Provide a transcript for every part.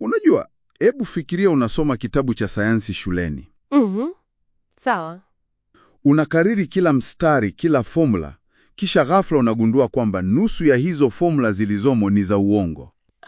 Unajua, hebu fikiria unasoma kitabu cha sayansi shuleni. Mhm. Sawa. Unakariri kila mstari, kila fomula, kisha ghafla unagundua kwamba nusu ya hizo fomula zilizomo ni za uongo.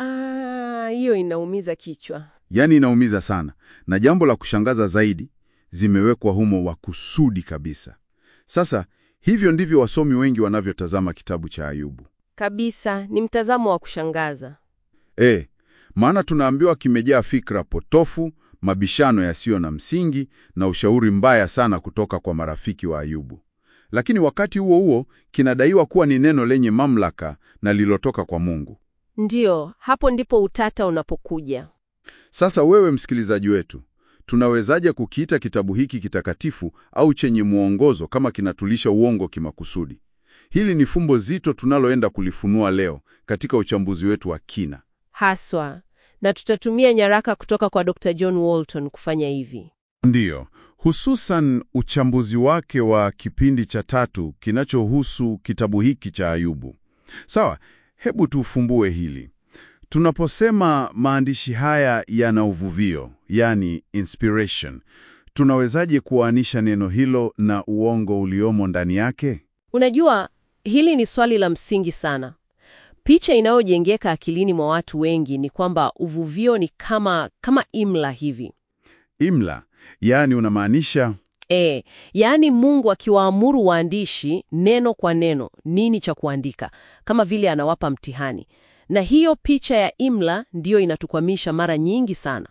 Ah, hiyo inaumiza kichwa. Yaani inaumiza sana, na jambo la kushangaza zaidi, zimewekwa humo wa kusudi kabisa. Sasa hivyo ndivyo wasomi wengi wanavyotazama kitabu cha Ayubu. Kabisa, ni mtazamo wa kushangaza. E, maana tunaambiwa kimejaa fikra potofu, mabishano yasiyo na msingi na ushauri mbaya sana kutoka kwa marafiki wa Ayubu. Lakini wakati huo huo kinadaiwa kuwa ni neno lenye mamlaka na lilotoka kwa Mungu. Ndiyo, hapo ndipo utata unapokuja. Sasa wewe msikilizaji wetu, tunawezaje kukiita kitabu hiki kitakatifu au chenye mwongozo kama kinatulisha uongo kimakusudi? Hili ni fumbo zito tunaloenda kulifunua leo katika uchambuzi wetu wa kina. Haswa, na tutatumia nyaraka kutoka kwa Dr. John Walton kufanya hivi. Ndiyo, hususan uchambuzi wake wa kipindi cha tatu kinachohusu kitabu hiki cha Ayubu. Sawa, hebu tufumbue hili. Tunaposema maandishi haya yana uvuvio, yani inspiration, tunawezaje kuanisha neno hilo na uongo uliomo ndani yake? Unajua, hili ni swali la msingi sana. Picha inayojengeka akilini mwa watu wengi ni kwamba uvuvio ni kama kama imla hivi. Imla, yani unamaanisha E, yaani Mungu akiwaamuru waandishi neno kwa neno nini cha kuandika, kama vile anawapa mtihani. Na hiyo picha ya imla ndiyo inatukwamisha mara nyingi sana.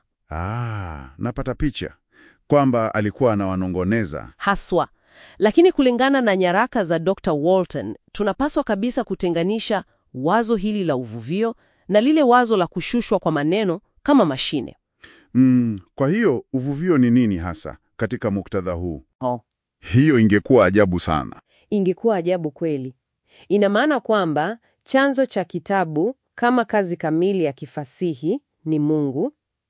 ah, napata picha kwamba alikuwa anawanongoneza. Haswa. Lakini kulingana na nyaraka za Dr. Walton, tunapaswa kabisa kutenganisha wazo hili la uvuvio na lile wazo la kushushwa kwa maneno kama mashine. Mm, kwa hiyo uvuvio ni nini hasa katika muktadha huu? Oh. Hiyo ingekuwa ajabu sana. Ingekuwa ajabu kweli. Ina maana kwamba chanzo cha kitabu kama kazi kamili ya kifasihi ni Mungu.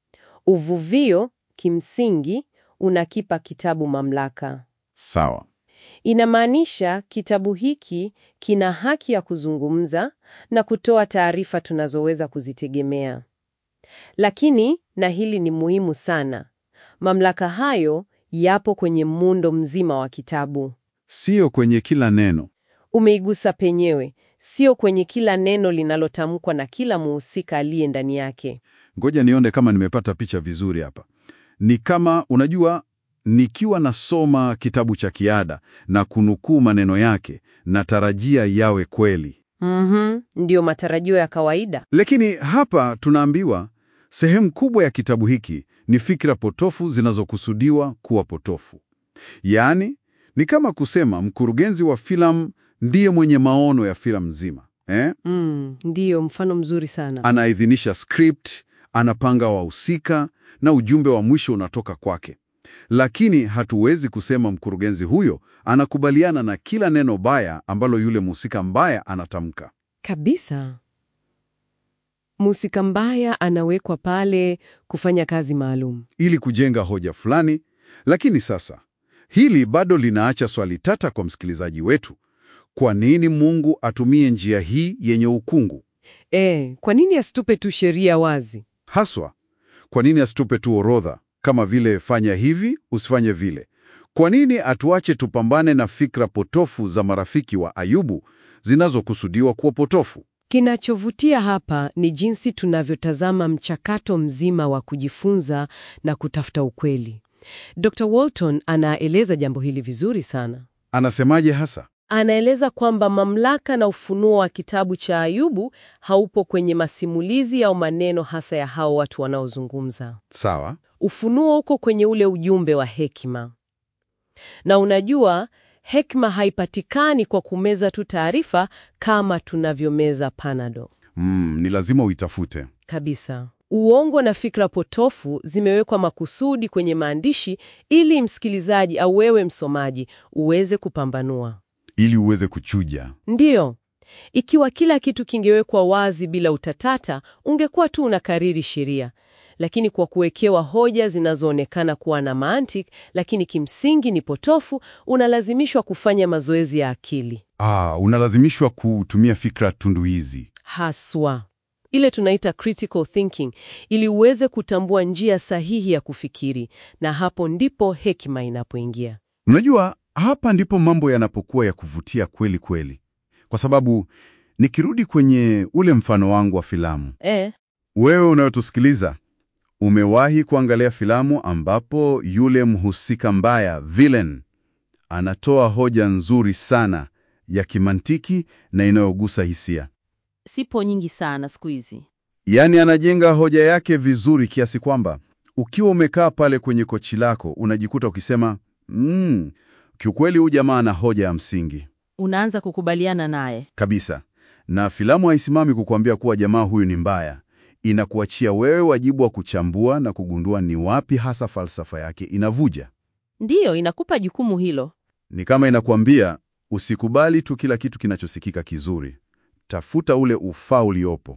Uvuvio kimsingi unakipa kitabu mamlaka. Sawa. Inamaanisha kitabu hiki kina haki ya kuzungumza na kutoa taarifa tunazoweza kuzitegemea. Lakini, na hili ni muhimu sana, mamlaka hayo yapo kwenye muundo mzima wa kitabu. Sio kwenye kila neno. Umeigusa penyewe, sio kwenye kila neno linalotamkwa na kila muhusika aliye ndani yake. Ngoja nione kama nimepata picha vizuri hapa. Ni kama unajua, nikiwa nasoma kitabu cha kiada na kunukuu maneno yake, natarajia yawe kweli. Mhm, ndiyo matarajio ya kawaida. Lakini hapa tunaambiwa sehemu kubwa ya kitabu hiki ni fikra potofu zinazokusudiwa kuwa potofu. Yaani, ni kama kusema mkurugenzi wa filamu ndiye mwenye maono ya filamu nzima eh? Mm, ndiyo mfano mzuri sana. Anaidhinisha script, anapanga wahusika na ujumbe wa mwisho unatoka kwake. Lakini hatuwezi kusema mkurugenzi huyo anakubaliana na kila neno baya ambalo yule mhusika mbaya anatamka. Kabisa. Mhusika mbaya anawekwa pale kufanya kazi maalum. ili kujenga hoja fulani. Lakini sasa hili bado linaacha swali tata kwa msikilizaji wetu. Kwa nini Mungu atumie njia hii yenye ukungu? E, kwa nini asitupe tu sheria wazi? Haswa, kwa nini asitupe tu orodha kama vile fanya hivi, usifanye vile? Kwa nini atuache tupambane na fikra potofu za marafiki wa Ayubu zinazokusudiwa kuwa potofu? Kinachovutia hapa ni jinsi tunavyotazama mchakato mzima wa kujifunza na kutafuta ukweli. Dr. Walton anaeleza jambo hili vizuri sana. Anasemaje hasa? Anaeleza kwamba mamlaka na ufunuo wa kitabu cha Ayubu haupo kwenye masimulizi au maneno hasa ya hao watu wanaozungumza. Sawa. Ufunuo uko kwenye ule ujumbe wa hekima. Na unajua, hekima haipatikani kwa kumeza tu taarifa kama tunavyomeza panado. Mm, ni lazima uitafute. Kabisa. Uongo na fikra potofu zimewekwa makusudi kwenye maandishi ili msikilizaji au wewe msomaji uweze kupambanua. ili uweze kuchuja. Ndiyo. Ikiwa kila kitu kingewekwa wazi bila utatata, ungekuwa tu unakariri sheria. Lakini kwa kuwekewa hoja zinazoonekana kuwa na mantiki, lakini kimsingi ni potofu, unalazimishwa kufanya mazoezi ya akili. Ah, unalazimishwa kutumia fikra tunduizi. Haswa. ile tunaita critical thinking, ili uweze kutambua njia sahihi ya kufikiri, na hapo ndipo hekima inapoingia. Unajua, hapa ndipo mambo yanapokuwa ya kuvutia kweli kweli, kwa sababu nikirudi kwenye ule mfano wangu wa filamu, E, wewe unayotusikiliza, umewahi kuangalia filamu ambapo yule mhusika mbaya villain anatoa hoja nzuri sana ya kimantiki na inayogusa hisia? Sipo nyingi sana siku hizi. Yaani anajenga hoja yake vizuri kiasi kwamba ukiwa umekaa pale kwenye kochi lako unajikuta ukisema mm, kiukweli huyu jamaa ana hoja ya msingi Unaanza kukubaliana naye. kabisa. Na filamu haisimami kukuambia kuwa jamaa huyu ni mbaya, inakuachia wewe wajibu wa kuchambua na kugundua ni wapi hasa falsafa yake inavuja. Ndiyo, inakupa jukumu hilo. Ni kama inakuambia usikubali tu kila kitu kinachosikika kizuri, tafuta ule ufaa uliopo.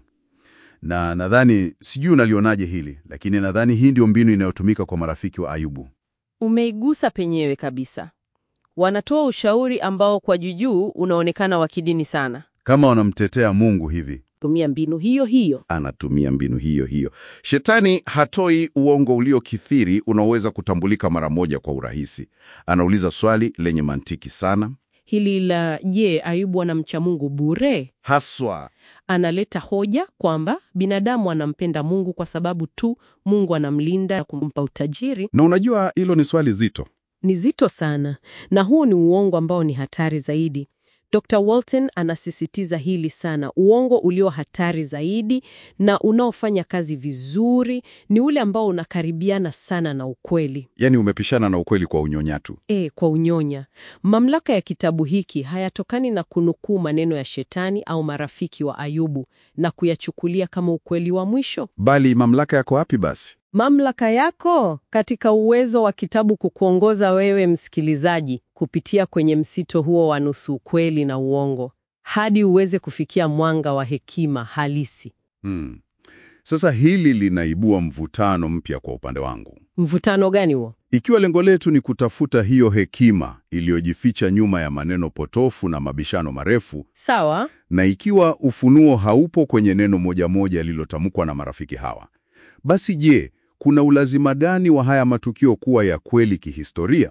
Na nadhani, sijui unalionaje hili, lakini nadhani hii ndio mbinu inayotumika kwa marafiki wa Ayubu. Umeigusa penyewe kabisa. Wanatoa ushauri ambao kwa jujuu unaonekana wa kidini sana. Kama wanamtetea Mungu hivi, Tumia mbinu hiyo hiyo. anatumia mbinu hiyo hiyo. Shetani hatoi uongo uliokithiri unaoweza kutambulika mara moja kwa urahisi. Anauliza swali lenye mantiki sana, Hili la je, Ayubu anamcha Mungu bure? haswa Analeta hoja kwamba binadamu anampenda Mungu kwa sababu tu Mungu anamlinda na kumpa utajiri. na unajua, hilo ni swali zito. Ni zito sana, na huu ni uongo ambao ni hatari zaidi. Dr. Walton anasisitiza hili sana. Uongo ulio hatari zaidi na unaofanya kazi vizuri ni ule ambao unakaribiana sana na ukweli. Yaani umepishana na ukweli kwa unyonyatu. E, kwa unyonya. Mamlaka ya kitabu hiki hayatokani na kunukuu maneno ya shetani au marafiki wa Ayubu na kuyachukulia kama ukweli wa mwisho. Bali mamlaka yako wapi basi? Mamlaka yako katika uwezo wa kitabu kukuongoza wewe msikilizaji kupitia kwenye msito huo wa nusu ukweli na uongo hadi uweze kufikia mwanga wa hekima halisi. Hmm. Sasa hili linaibua mvutano mpya kwa upande wangu. Mvutano gani huo? Ikiwa lengo letu ni kutafuta hiyo hekima iliyojificha nyuma ya maneno potofu na mabishano marefu, Sawa, na ikiwa ufunuo haupo kwenye neno moja moja lililotamkwa na marafiki hawa, basi je, kuna ulazima gani wa haya matukio kuwa ya kweli kihistoria?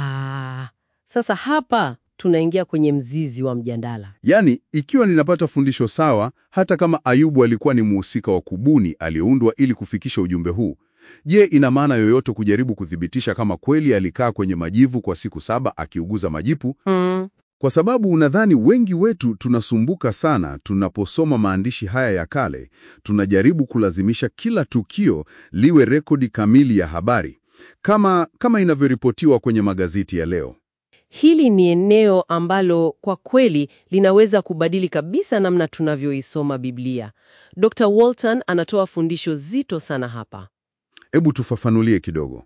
ah, sasa hapa tunaingia kwenye mzizi wa mjadala. Yaani, ikiwa ninapata fundisho sawa, hata kama Ayubu alikuwa ni mhusika wa kubuni aliyeundwa ili kufikisha ujumbe huu, je, ina maana yoyote kujaribu kuthibitisha kama kweli alikaa kwenye majivu kwa siku saba akiuguza majipu? Mm, Kwa sababu unadhani wengi wetu tunasumbuka sana tunaposoma maandishi haya ya kale, tunajaribu kulazimisha kila tukio liwe rekodi kamili ya habari, kama kama inavyoripotiwa kwenye magazeti ya leo. hili ni eneo ambalo kwa kweli linaweza kubadili kabisa namna tunavyoisoma Biblia. Dr. Walton anatoa fundisho zito sana hapa. Hebu tufafanulie kidogo.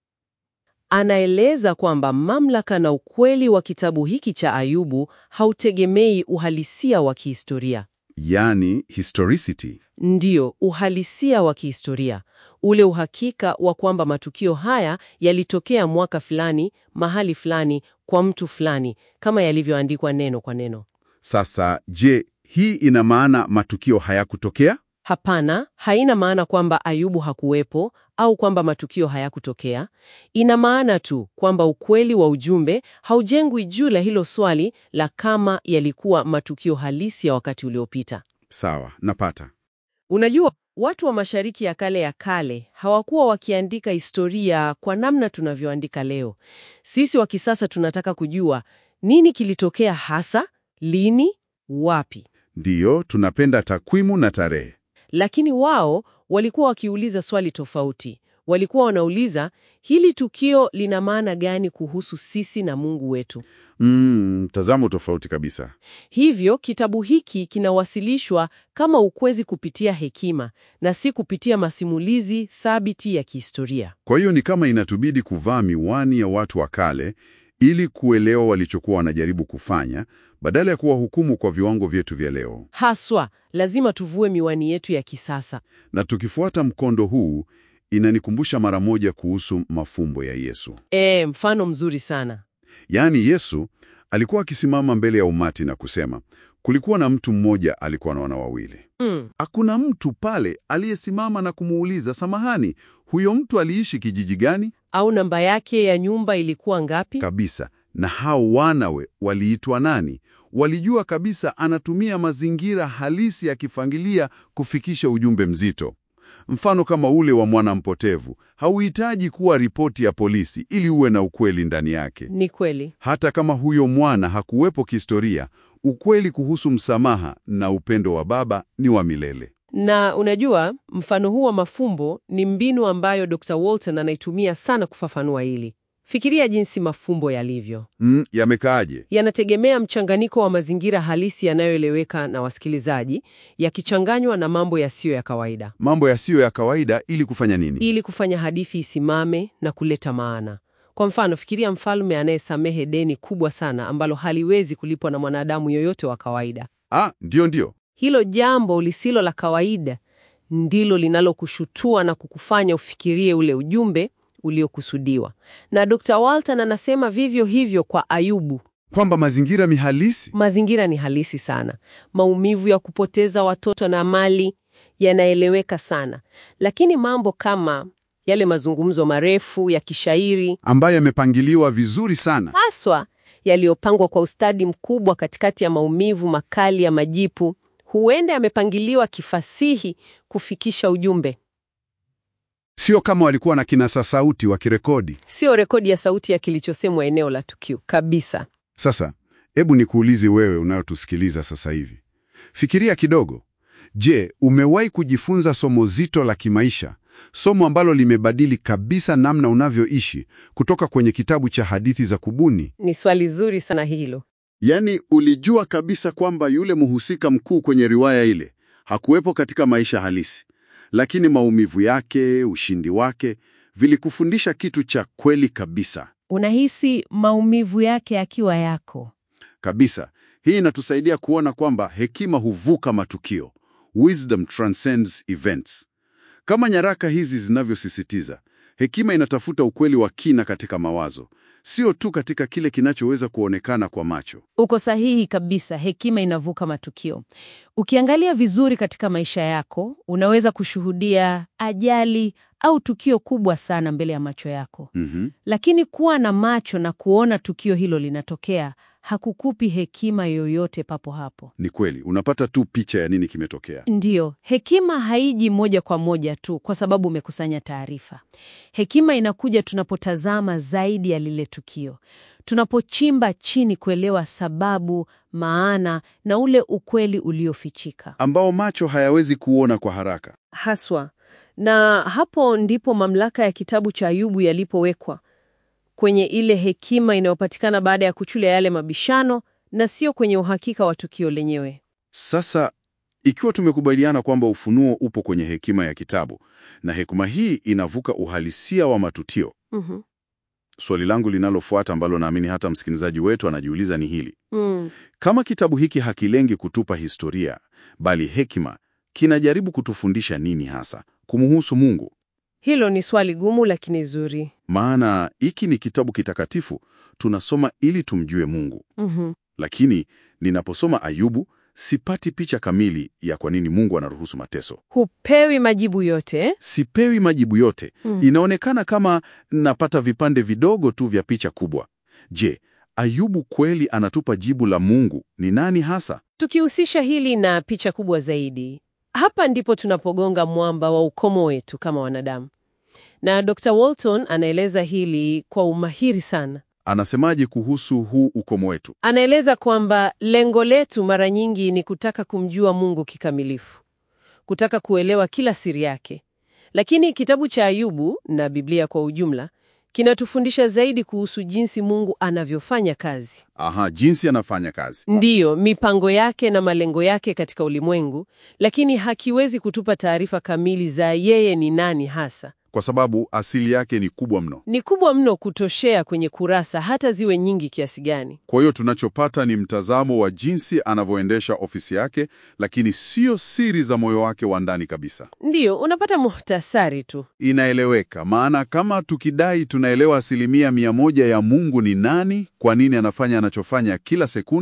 Anaeleza kwamba mamlaka na ukweli wa kitabu hiki cha Ayubu hautegemei uhalisia wa kihistoria. Yaani historicity. Ndiyo, uhalisia wa kihistoria, ule uhakika wa kwamba matukio haya yalitokea mwaka fulani, mahali fulani, kwa mtu fulani, kama yalivyoandikwa neno kwa neno. Sasa je, hii ina maana matukio hayakutokea? Hapana, haina maana kwamba Ayubu hakuwepo au kwamba matukio hayakutokea. Ina maana tu kwamba ukweli wa ujumbe haujengwi juu la hilo swali la kama yalikuwa matukio halisi ya wakati uliopita. Sawa, napata. Unajua, watu wa Mashariki ya Kale ya kale hawakuwa wakiandika historia kwa namna tunavyoandika leo. Sisi wa kisasa tunataka kujua nini kilitokea hasa, lini, wapi. Ndiyo, tunapenda takwimu na tarehe. Lakini wao walikuwa wakiuliza swali tofauti. Walikuwa wanauliza hili tukio lina maana gani kuhusu sisi na Mungu wetu. Mm, mtazamo tofauti kabisa. Hivyo kitabu hiki kinawasilishwa kama ukwezi kupitia hekima na si kupitia masimulizi thabiti ya kihistoria. Kwa hiyo ni kama inatubidi kuvaa miwani ya watu wa kale ili kuelewa walichokuwa wanajaribu kufanya badala ya kuwahukumu kwa viwango vyetu vya leo. Haswa, lazima tuvue miwani yetu ya kisasa. Na tukifuata mkondo huu, inanikumbusha mara moja kuhusu mafumbo ya Yesu. E, mfano mzuri sana. Yaani Yesu alikuwa akisimama mbele ya umati na kusema, Kulikuwa na mtu mmoja alikuwa na wana wawili. Mm. Hakuna mtu pale aliyesimama na kumuuliza, samahani, huyo mtu aliishi kijiji gani? Au namba yake ya nyumba ilikuwa ngapi? Kabisa. Na hao wanawe waliitwa nani? Walijua kabisa anatumia mazingira halisi ya kifamilia kufikisha ujumbe mzito. Mfano kama ule wa mwana mpotevu, hauhitaji kuwa ripoti ya polisi ili uwe na ukweli ndani yake. Ni kweli. Hata kama huyo mwana hakuwepo kihistoria, ukweli kuhusu msamaha na upendo wa baba ni wa milele. Na unajua, mfano huu wa mafumbo ni mbinu ambayo Dr. Walton anaitumia sana kufafanua hili. Fikiria jinsi mafumbo yalivyo. Mm, yamekaaje? Yanategemea mchanganyiko wa mazingira halisi yanayoeleweka na wasikilizaji, yakichanganywa na mambo yasiyo ya kawaida, Mambo yasiyo ya kawaida ili kufanya nini? ili kufanya hadithi isimame na kuleta maana. Kwa mfano, fikiria mfalme anayesamehe deni kubwa sana ambalo haliwezi kulipwa na mwanadamu yoyote wa kawaida. Ah, ndio ndio. Hilo jambo lisilo la kawaida ndilo linalokushutua na kukufanya ufikirie ule ujumbe uliokusudiwa. Na Dr. Walton anasema vivyo hivyo kwa Ayubu. Kwamba mazingira ni halisi. Mazingira ni halisi sana. Maumivu ya kupoteza watoto na mali yanaeleweka sana, lakini mambo kama yale mazungumzo marefu ya kishairi ambayo yamepangiliwa vizuri sana. haswa yaliyopangwa kwa ustadi mkubwa katikati ya maumivu makali ya majipu, huenda yamepangiliwa kifasihi kufikisha ujumbe, Sio kama walikuwa na kinasa sauti wakirekodi. sio rekodi ya sauti ya kilichosemwa eneo la tukio kabisa. Sasa, hebu nikuulize wewe unayotusikiliza sasa hivi. Fikiria kidogo. Je, umewahi kujifunza somo zito la kimaisha, somo ambalo limebadili kabisa namna unavyoishi kutoka kwenye kitabu cha hadithi za kubuni? Ni swali zuri sana hilo. Yaani, ulijua kabisa kwamba yule mhusika mkuu kwenye riwaya ile hakuwepo katika maisha halisi, lakini maumivu yake, ushindi wake vilikufundisha kitu cha kweli kabisa. Unahisi maumivu yake akiwa yako. Kabisa. Hii inatusaidia kuona kwamba hekima huvuka matukio. Wisdom transcends events. Kama nyaraka hizi zinavyosisitiza, hekima inatafuta ukweli wa kina katika mawazo, sio tu katika kile kinachoweza kuonekana kwa macho. Uko sahihi kabisa, hekima inavuka matukio. Ukiangalia vizuri katika maisha yako, unaweza kushuhudia ajali au tukio kubwa sana mbele ya macho yako, Mhm. lakini kuwa na macho na kuona tukio hilo linatokea hakukupi hekima yoyote papo hapo. Ni kweli, unapata tu picha ya nini kimetokea. Ndiyo, hekima haiji moja kwa moja tu kwa sababu umekusanya taarifa. Hekima inakuja tunapotazama zaidi ya lile tukio, tunapochimba chini kuelewa sababu, maana na ule ukweli uliofichika. Ambao macho hayawezi kuona kwa haraka. Haswa. Na hapo ndipo mamlaka ya kitabu cha Ayubu yalipowekwa kwenye ile hekima inayopatikana baada ya kuchulia yale mabishano na sio kwenye uhakika wa tukio lenyewe. Sasa, ikiwa tumekubaliana kwamba ufunuo upo kwenye hekima ya kitabu na hekima hii inavuka uhalisia wa matukio, Mhm. swali langu linalofuata ambalo naamini hata msikilizaji wetu anajiuliza ni hili: Mm. kama kitabu hiki hakilengi kutupa historia, bali hekima, kinajaribu kutufundisha nini hasa kumuhusu Mungu? Hilo ni swali gumu lakini zuri. Maana hiki ni kitabu kitakatifu, tunasoma ili tumjue Mungu. Mhm. Lakini ninaposoma Ayubu sipati picha kamili ya kwa nini Mungu anaruhusu mateso. Hupewi majibu yote. Sipewi majibu yote. Mm. Inaonekana kama napata vipande vidogo tu vya picha kubwa. Je, Ayubu kweli anatupa jibu la Mungu ni nani hasa? Tukihusisha hili na picha kubwa zaidi, hapa ndipo tunapogonga mwamba wa ukomo wetu kama wanadamu. Na Dr. Walton anaeleza hili kwa umahiri sana. Anasemaje kuhusu huu ukomo wetu? Anaeleza kwamba lengo letu mara nyingi ni kutaka kumjua Mungu kikamilifu, kutaka kuelewa kila siri yake. Lakini kitabu cha Ayubu na Biblia kwa ujumla kinatufundisha zaidi kuhusu jinsi Mungu anavyofanya kazi. Aha, jinsi anafanya kazi. Ndiyo, mipango yake na malengo yake katika ulimwengu, lakini hakiwezi kutupa taarifa kamili za yeye ni nani hasa. Kwa sababu asili yake ni kubwa mno. Ni kubwa mno kutoshea kwenye kurasa hata ziwe nyingi kiasi gani. Kwa hiyo tunachopata ni mtazamo wa jinsi anavyoendesha ofisi yake, lakini sio siri za moyo wake wa ndani kabisa. Ndiyo, unapata muhtasari tu. Inaeleweka, maana kama tukidai tunaelewa asilimia mia moja ya Mungu ni nani, kwa nini anafanya anachofanya kila sekunde,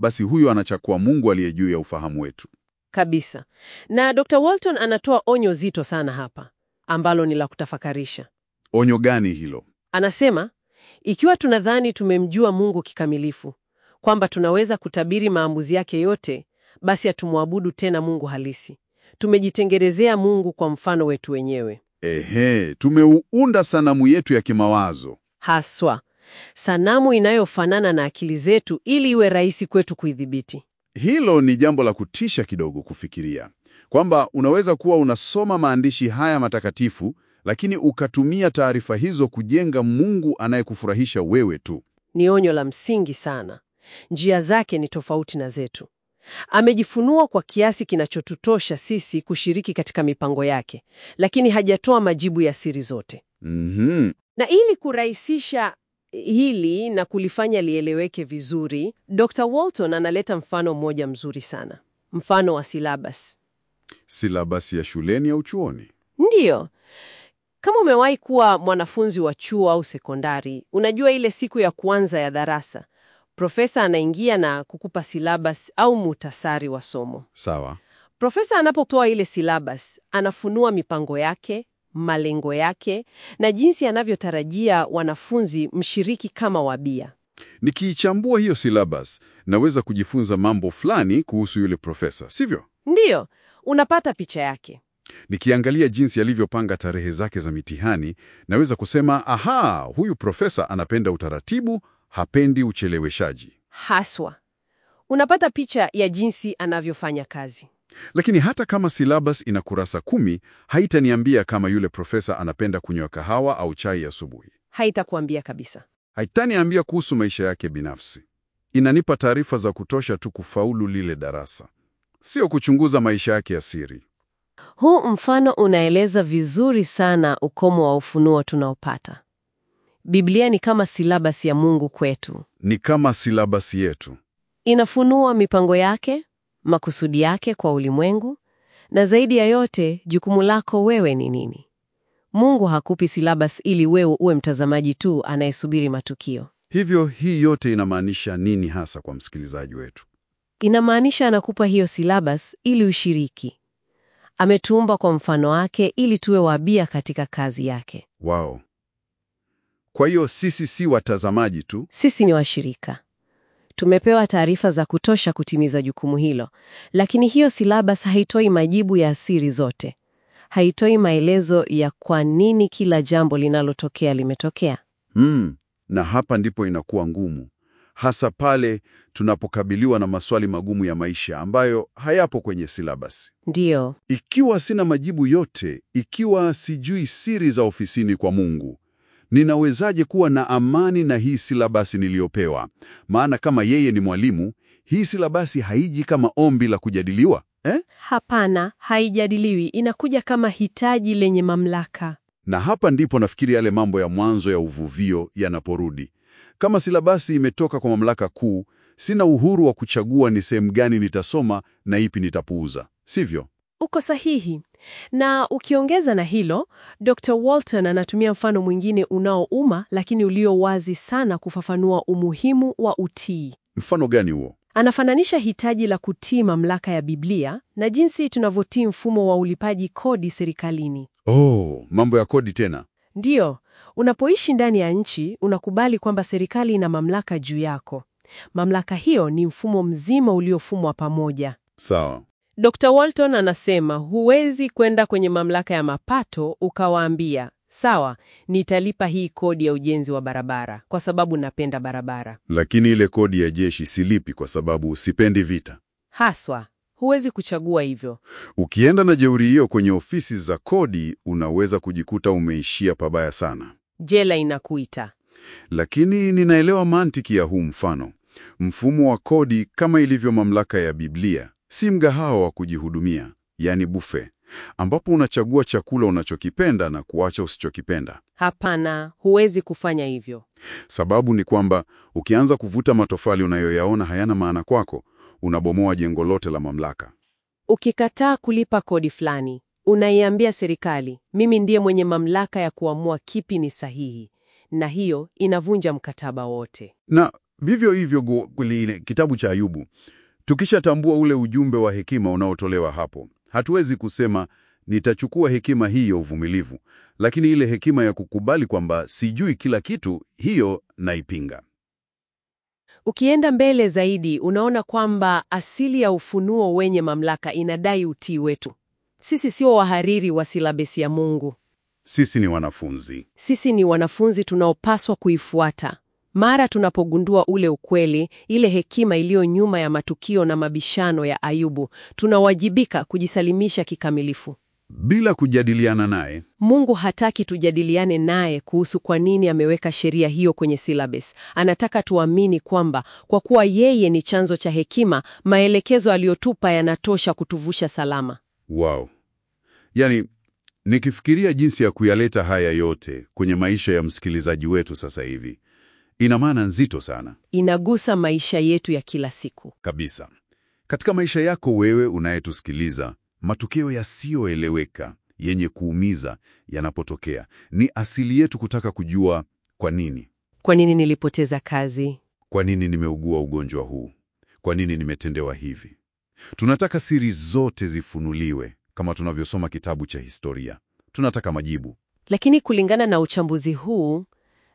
basi huyo anachakua Mungu aliye juu ya ufahamu wetu. Kabisa. Na Dr. Walton anatoa onyo zito sana hapa ambalo ni la kutafakarisha. Onyo gani hilo? Anasema, ikiwa tunadhani tumemjua Mungu kikamilifu, kwamba tunaweza kutabiri maamuzi yake yote, basi hatumwabudu tena Mungu halisi. Tumejitengenezea Mungu kwa mfano wetu wenyewe. Ehe, tumeuunda sanamu yetu ya kimawazo. Haswa sanamu inayofanana na akili zetu ili iwe rahisi kwetu kuidhibiti. Hilo ni jambo la kutisha kidogo kufikiria, kwamba unaweza kuwa unasoma maandishi haya matakatifu, lakini ukatumia taarifa hizo kujenga Mungu anayekufurahisha wewe tu. Ni onyo la msingi sana. Njia zake ni tofauti na zetu. Amejifunua kwa kiasi kinachotutosha sisi kushiriki katika mipango yake, lakini hajatoa majibu ya siri zote. Mhm. Na ili kurahisisha hili na kulifanya lieleweke vizuri, Dr. Walton analeta mfano mmoja mzuri sana, mfano wa silabas. Silabasi ya shuleni au chuoni? Ndiyo, kama umewahi kuwa mwanafunzi wa chuo au sekondari, unajua ile siku ya kwanza ya darasa, profesa anaingia na kukupa silabas au muhtasari wa somo. Sawa. Profesa anapotoa ile silabas, anafunua mipango yake, malengo yake na jinsi anavyotarajia wanafunzi mshiriki kama wabia. Nikiichambua hiyo silabas, naweza kujifunza mambo fulani kuhusu yule profesa, sivyo? Ndiyo, unapata picha yake. Nikiangalia jinsi alivyopanga tarehe zake za mitihani, naweza kusema aha, huyu profesa anapenda utaratibu, hapendi ucheleweshaji. Haswa unapata picha ya jinsi anavyofanya kazi. Lakini hata kama silabas ina kurasa kumi, haitaniambia kama yule profesa anapenda kunywa kahawa au chai asubuhi. Haitakuambia kabisa. Haitaniambia kuhusu maisha yake binafsi. Inanipa taarifa za kutosha tu kufaulu lile darasa, sio kuchunguza maisha yake ya siri. Huu mfano unaeleza vizuri sana ukomo wa ufunuo tunaopata. Biblia ni kama silabasi ya Mungu kwetu. Ni kama silabasi yetu. Inafunua mipango yake, makusudi yake kwa ulimwengu, na zaidi ya yote, jukumu lako wewe ni nini? Mungu hakupi silabasi ili wewe uwe mtazamaji tu anayesubiri matukio. Hivyo hii yote inamaanisha nini hasa kwa msikilizaji wetu? Inamaanisha anakupa hiyo silabasi ili ushiriki. Ametuumba kwa mfano wake ili tuwe wabia katika kazi yake. Wao. Kwa hiyo sisi si watazamaji tu. Sisi ni washirika. Tumepewa taarifa za kutosha kutimiza jukumu hilo, lakini hiyo silabasi haitoi majibu ya siri zote. Haitoi maelezo ya kwa nini kila jambo linalotokea limetokea. Mm, na hapa ndipo inakuwa ngumu, hasa pale tunapokabiliwa na maswali magumu ya maisha ambayo hayapo kwenye silabasi. Ndiyo, Ikiwa sina majibu yote, ikiwa sijui siri za ofisini kwa Mungu, ninawezaje kuwa na amani na hii silabasi niliyopewa? Maana kama yeye ni mwalimu, hii silabasi haiji kama ombi la kujadiliwa eh? Hapana, haijadiliwi, inakuja kama hitaji lenye mamlaka. Na hapa ndipo nafikiri yale mambo ya mwanzo ya uvuvio yanaporudi. Kama silabasi imetoka kwa mamlaka kuu, sina uhuru wa kuchagua ni sehemu gani nitasoma na ipi nitapuuza, sivyo? Uko sahihi. Na ukiongeza na hilo, Dr. Walton anatumia mfano mwingine unaouma lakini ulio wazi sana kufafanua umuhimu wa utii. Mfano gani huo? Anafananisha hitaji la kutii mamlaka ya Biblia na jinsi tunavyotii mfumo wa ulipaji kodi serikalini. Oh, mambo ya kodi tena. Ndiyo, unapoishi ndani ya nchi unakubali kwamba serikali ina mamlaka juu yako. Mamlaka hiyo ni mfumo mzima uliofumwa pamoja. Sawa. Dr. Walton anasema huwezi kwenda kwenye mamlaka ya mapato ukawaambia, sawa, nitalipa hii kodi ya ujenzi wa barabara kwa sababu napenda barabara. Lakini ile kodi ya jeshi silipi kwa sababu sipendi vita. Haswa, huwezi kuchagua hivyo. Ukienda na jeuri hiyo kwenye ofisi za kodi, unaweza kujikuta umeishia pabaya sana. Jela inakuita. Lakini ninaelewa mantiki ya huu mfano. Mfumo wa kodi kama ilivyo mamlaka ya Biblia si mgahawa wa kujihudumia, yani bufe, ambapo unachagua chakula unachokipenda na kuacha usichokipenda. Hapana, huwezi kufanya hivyo. Sababu ni kwamba ukianza kuvuta matofali unayoyaona hayana maana kwako, unabomoa jengo lote la mamlaka. Ukikataa kulipa kodi fulani, unaiambia serikali, mimi ndiye mwenye mamlaka ya kuamua kipi ni sahihi, na hiyo inavunja mkataba wote. Na Vivyo hivyo gu- kule kitabu cha Ayubu, tukishatambua ule ujumbe wa hekima unaotolewa hapo, hatuwezi kusema nitachukua hekima hii ya uvumilivu, lakini ile hekima ya kukubali kwamba sijui kila kitu, hiyo naipinga. Ukienda mbele zaidi, unaona kwamba asili ya ufunuo wenye mamlaka inadai utii wetu. Sisi sio wahariri wa silabesi ya Mungu. Sisi ni wanafunzi. Sisi ni wanafunzi tunaopaswa kuifuata. Mara tunapogundua ule ukweli, ile hekima iliyo nyuma ya matukio na mabishano ya Ayubu, tunawajibika kujisalimisha kikamilifu. Bila kujadiliana naye, Mungu hataki tujadiliane naye kuhusu kwa nini ameweka sheria hiyo kwenye syllabus. Anataka tuamini kwamba kwa kuwa yeye ni chanzo cha hekima, maelekezo aliyotupa yanatosha kutuvusha salama. wow. Yaani, nikifikiria jinsi ya kuyaleta haya yote kwenye maisha ya msikilizaji wetu sasa hivi, ina maana nzito sana Inagusa maisha yetu ya kila siku. kabisa. Katika maisha yako wewe unayetusikiliza, matukio yasiyoeleweka yenye kuumiza yanapotokea, ni asili yetu kutaka kujua kwa nini. Kwa nini nilipoteza kazi? Kwa nini nimeugua ugonjwa huu? Kwa nini nimetendewa hivi? Tunataka siri zote zifunuliwe, kama tunavyosoma kitabu cha historia. Tunataka majibu. Lakini kulingana na uchambuzi huu,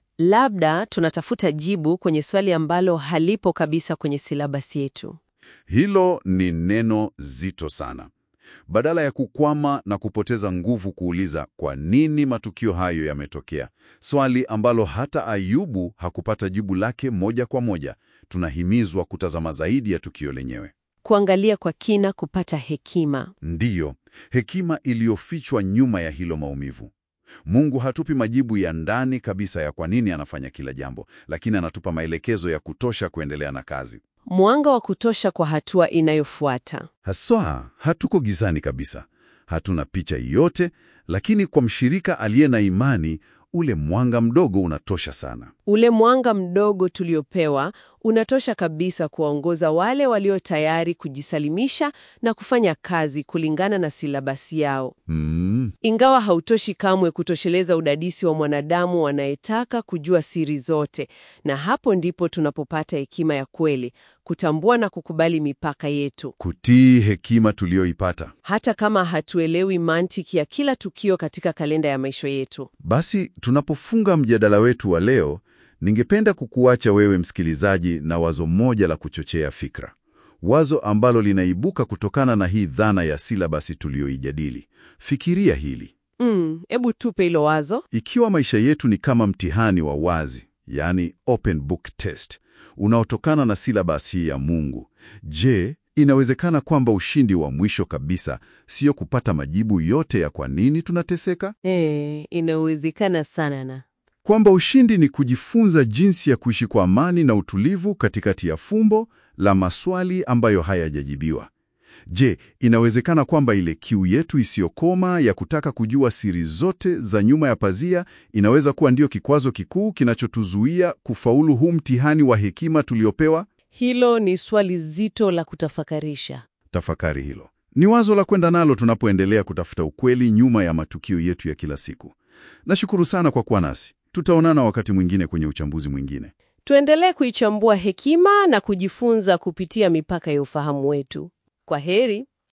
labda tunatafuta jibu kwenye swali ambalo halipo kabisa kwenye silabasi yetu. Hilo ni neno zito sana. Badala ya kukwama na kupoteza nguvu kuuliza kwa nini matukio hayo yametokea, swali ambalo hata Ayubu hakupata jibu lake moja kwa moja, tunahimizwa kutazama zaidi ya tukio lenyewe. Kuangalia kwa kina, kupata hekima. Ndiyo, hekima iliyofichwa nyuma ya hilo maumivu. Mungu hatupi majibu ya ndani kabisa ya kwa nini anafanya kila jambo, lakini anatupa maelekezo ya kutosha kuendelea na kazi. Mwanga wa kutosha kwa hatua inayofuata. Haswa hatuko gizani kabisa, hatuna picha yote, lakini kwa mshirika aliye na imani, ule mwanga mdogo unatosha sana. Ule mwanga mdogo tuliopewa unatosha kabisa kuwaongoza wale walio tayari kujisalimisha na kufanya kazi kulingana na silabasi yao. Mm, Ingawa hautoshi kamwe kutosheleza udadisi wa mwanadamu anayetaka kujua siri zote, na hapo ndipo tunapopata hekima ya kweli, kutambua na kukubali mipaka yetu, kutii hekima tuliyoipata. hata kama hatuelewi mantiki ya kila tukio katika kalenda ya maisha yetu. Basi tunapofunga mjadala wetu wa leo, ningependa kukuacha wewe msikilizaji na wazo moja la kuchochea fikra, wazo ambalo linaibuka kutokana na hii dhana ya silabasi tuliyoijadili. Fikiria hili: Mm, ebu tupe hilo wazo. ikiwa maisha yetu ni kama mtihani wa wazi, yaani open book test, unaotokana na silabasi hii ya Mungu, je, inawezekana kwamba ushindi wa mwisho kabisa sio kupata majibu yote ya kwa nini tunateseka? Eh, inawezekana sana na kwamba ushindi ni kujifunza jinsi ya kuishi kwa amani na utulivu katikati ya fumbo la maswali ambayo hayajajibiwa. Je, inawezekana kwamba ile kiu yetu isiyokoma ya kutaka kujua siri zote za nyuma ya pazia inaweza kuwa ndio kikwazo kikuu kinachotuzuia kufaulu huu mtihani wa hekima tuliopewa? hilo ni swali zito la kutafakarisha. Tafakari hilo. Ni wazo la kwenda nalo tunapoendelea kutafuta ukweli nyuma ya matukio yetu ya kila siku. Nashukuru sana kwa kuwa nasi. Tutaonana wakati mwingine kwenye uchambuzi mwingine. Tuendelee kuichambua hekima na kujifunza kupitia mipaka ya ufahamu wetu. Kwa heri.